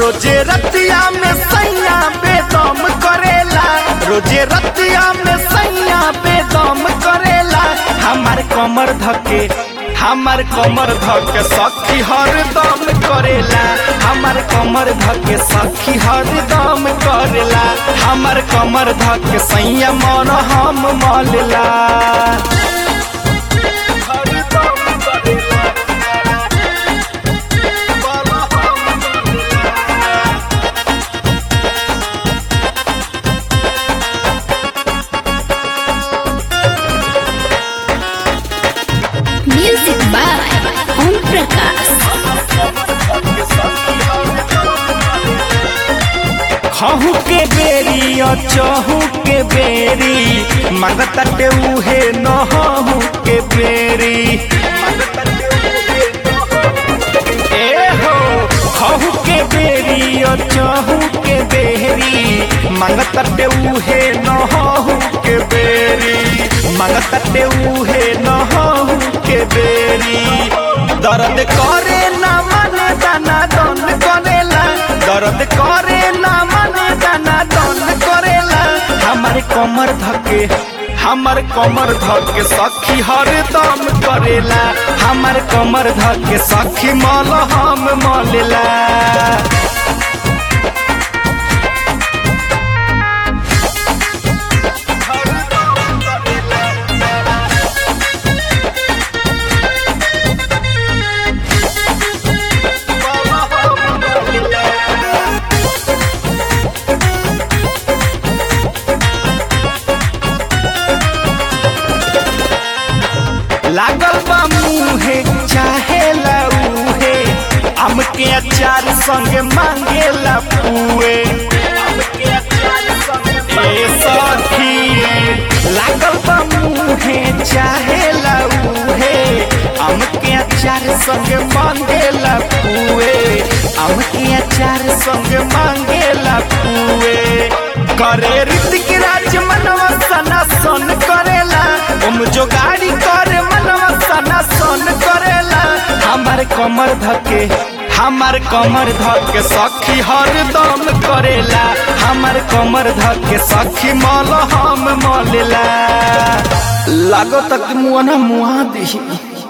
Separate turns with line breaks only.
रोजे रतिया में सैया बेदम करेला रोजे रतिया में सैया बेदम करेला हमार कमर धके हमार कमर धके सखी हरदम करेला हमार कमर धके सखी हरदम करेला हमार कमर धके सैया मन हम मलला हरदम करेला
Music by Om Prakash.
खहू के बेरी और चहू के बेरी मंगतटे उहे नहू के बेरी ए हो खहू के बेरी और चहू के बेरी मंगतटे उहे नहू के बेरी मंगतटे उहे नहू के बेरी दर्द करे ना मन दाना दन करेला दर्द करे ना मन दाना दन करेला हमारे कमर धके हमार कमर धके सखी हरदम करेला हमार कमर धके सखी मल हम मलेला लागल बा मुहे चाहे लऊहे आम के अचार संगे मांगेला पुए ए सखी लागल बा मुहे चाहे लऊहे आम के अचार संगे मांगेला पुए आम के अचार संगे मांगेला पुए करे ऋतिक राज मनवा सना सन करेला ओम जो गाड़ी करे मनवा सना सन करेला हमार कमर धके हमार कमर धके सखी हरदम करेला हमार कमर धके सखी मल हम मलेला लागो तक मुआ ना मुआ दी